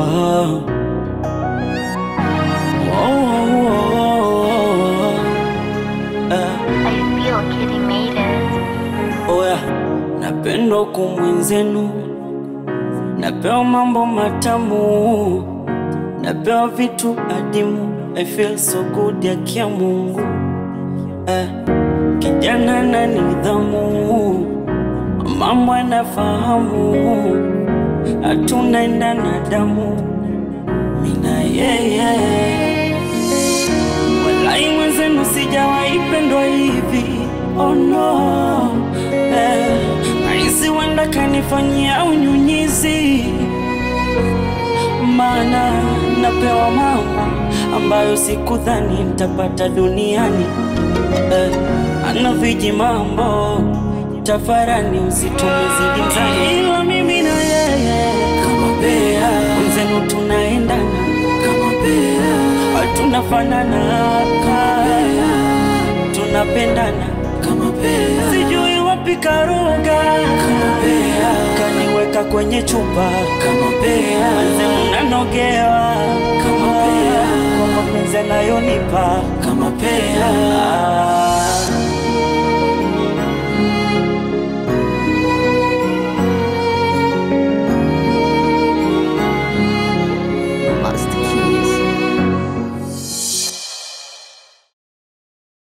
oh. Oh, oh, oh. Eh. I feel Kitty made it. Oya, napendwa kumwenzenu, napewa mambo matamu, napewa vitu adimu. I feel so good ya kia Mungu eh, kijana na nidhamu, mambo anafahamu, hatunaenda na damu, mina yeye Walai mwenzenu sijawahi pendwa hivi oh no eh, Nahisi wenda kanifanyia unyunyizi Maana napewa mambo ambayo sikudhani nitapata duniani eh, Ana viji mambo tafarani usitumizidi mzani Ila mimi na yeye kama bea Mwenzenu tunaendana kama bea tunafanana kaya, tunapendana kama pea, sijui wapi karoga kama pea, kaniweka kwenye chupa kama pea, manze mnanogewa kama pea, kwa mapenzi anayonipa kama pea.